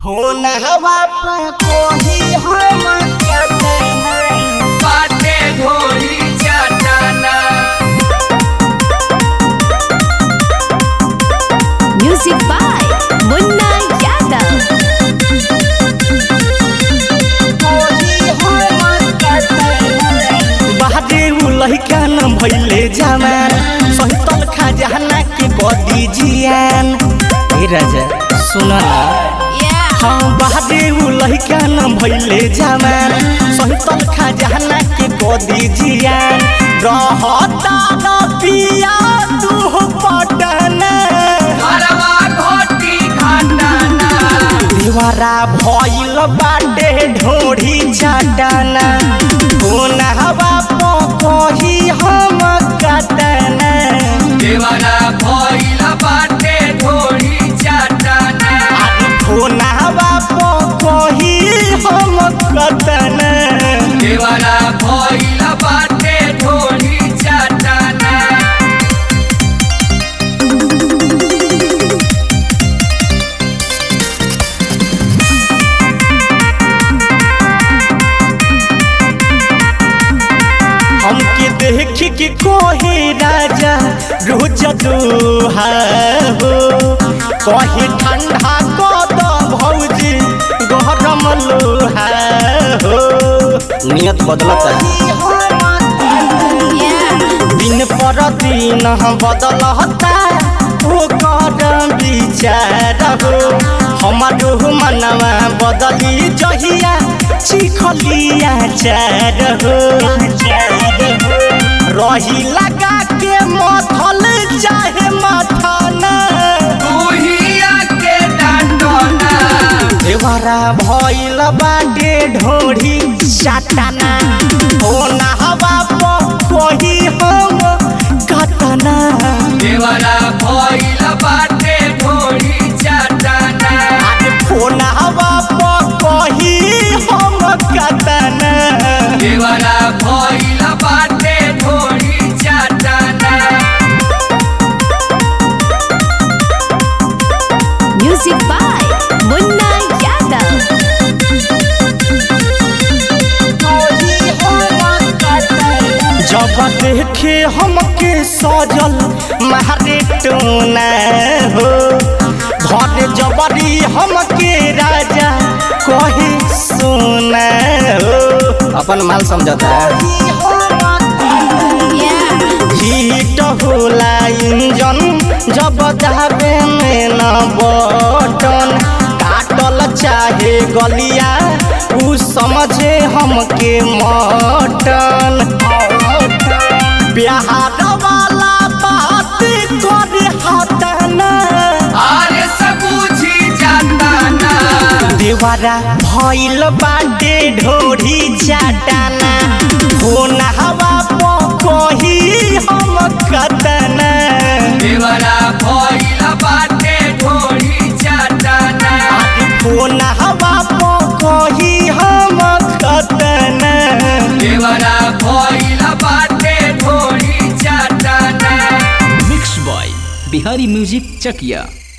होनहवा पर कोही हम कहते हैं बाटे ढोली चटाना Music by Munna Yadav. कोही हम कहते हैं बाहरे उ लइका न भइले जवान सहितल खजाना के बदी जियान ए राजा सुन न हाँ बाहरे उ लइका न भइले जवान सहितल खजाना के बदी जियान रहता न पिया तू पटना घरवा घोटी घटाना दीवारा भइल बाटे ढोढ़ी चटाना कोना हवा पकही हम कटना देवरा भइल बाटे ढोली चटाना कोना हवा पकही हम कटना देवरा भइल बाटे ढोली चटाना हमके देख के कोहे राजा रोज दुहा हो कहे ठंडा कद भौजी गरम लोहा हो नियत बदलता दिन पर दिन बदलता ओकर विचार हो हमारो मनवा बदली जहिया चिखलिया चार हो रही लगा के मथल चाहे मथना तूहिया के डांटना देवरा भइल बाटे ढोढ़ी चाटना होना हवा पही हम कटना देवरा भइल बाटे ढोली चटाना होना हवा पही हम कटना देवरा भइल बाटे ढोली चटाना Music by Munna Yadav. कोही हम कहते हैं जब देखे हमके सजल मारे टोना हो धर जबरी हमके राजा कहे सोना हो अपन माल समझता हीट होला इंजन जब जाबे में न बटन काटल चाहे गलिया उ समझे हमके मटन बिहार वाला बात करे हटना आरे सब बुझी जाताना देवरा भइल बाटे ढोढ़ी चाटाना होना हवा पकही हम कतना देवरा भइल बाटे ढोली चटाना होना हवा पकही हम कतना देवरा भइल बाटे ढोली चटाना मिक्स बॉय बिहारी म्यूजिक चकिया